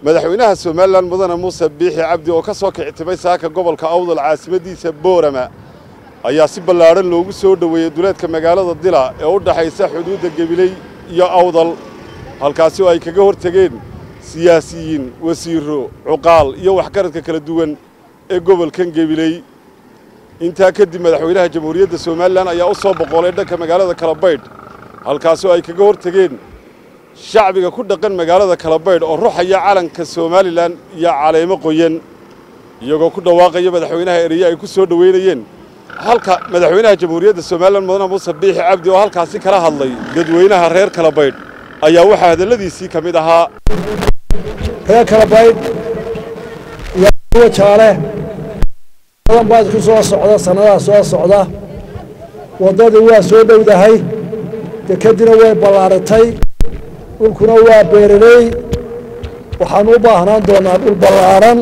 madaxweynaha somalilan mudane muuse biixi cabdi oo ka soo kictimay saaka gobolka awdal caasimadiisa boorama ayaa si ballaadhan loogu soo dhoweeyey duleedka magaalada dila ee u dhaxaysa xuduudda gebiley iyo awdal halkaasi oo ay kaga hor tegeen siyaasiyiin wasiirro cuqaal iyo waxgaradka kala duwan ee gobolkan gebiley intaa kadib madaxweynaha jamhuuriyadda somalilan ayaa u soo boqolay dhanka magaalada kalabaydh halkaasi oo ay kaga hor tegeen shacbiga ku dhaqan magaalada kalabaydh oo ruxaya calanka somalilan iyo caleemo qoyan iyagoo ku dhawaaqaya madaxweynaha ereye ay ku soo dhoweynayeen halka madaxweynaha jamhuuriyadda somalilan mudane muuse biixi cabdi oo halkaasi kala hadlay dadweynaha reer kalabaydh ayaa waxaa hadalladiisii ka mid ahaa reer kalabaydh iyo kuwa jaale badan baa isku soo socda sannadaha soo socda waddadii waa soo dhowdahay dekedina way ballaaratay dhulkuna waa beeraley waxaan u baahnaan doonaa dhul ballaaran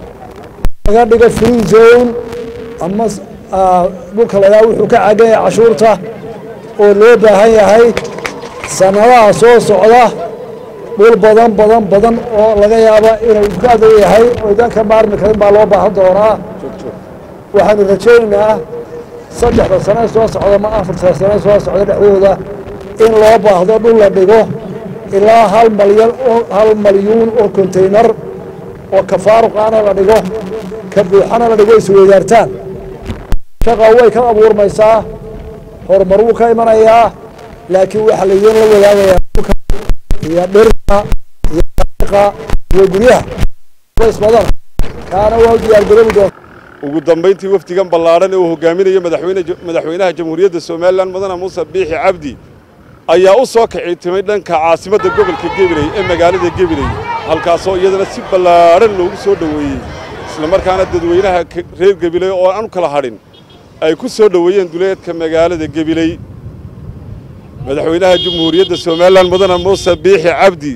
laga dhigo free zone ama dhulka lagaa wuxuu ka cagan yahay cashuurta oo loo baahan yahay sannadaha soo socda dhul badan badan badan oo laga yaaba inuu ka adag yahay oo idan ka maarmi karin baa loo baahan doonaa waxaanu rajaynaynaa saddexda sane soo socda ma afarta sane soo socda dhexdooda in loo baahdo dhul la dhigo ilaa hal malyan oo hal malyuun oo konteynar oo ka faaruqaana la dhigo ka buuxana la dhigo isweydaartaan shaqa way ka abuurmaysaa horumar wuu ka imanayaa laakiin waxaa laydin la wadaagayaa dhulka iyo dhirta iyo aqa iyo guryaha isbadana kaana waa u diyaargaroobi doonta ugu dambayntii wafdigan ballaadhan ee uu hogaaminaya madaxweyne madaxweynaha jamhuuriyadda somalilan mudane muuse biixi cabdi ayaa u soo kiciitimay dhanka caasimadda gobolka gebiley ee magaalada gebiley halkaasoo iyadana si ballaadhan loogu soo dhoweeyey islamarkaana dadweynaha reer gebiley oo aan u kala hadhin ay ku soo dhoweeyeen duleedka magaalada gebiley madaxweynaha jamhuuriyadda somalilan mudane muuse biixi cabdi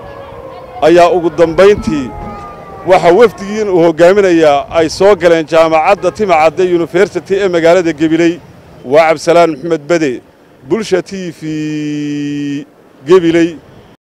ayaa ugu dambayntii waxaa wafdigiin uu hoggaaminayaa ay soo galeen jaamacadda timacadde yunifersity ee magaalada gebiley waa cabdisalaan maxamed bede bulsha t v gebiley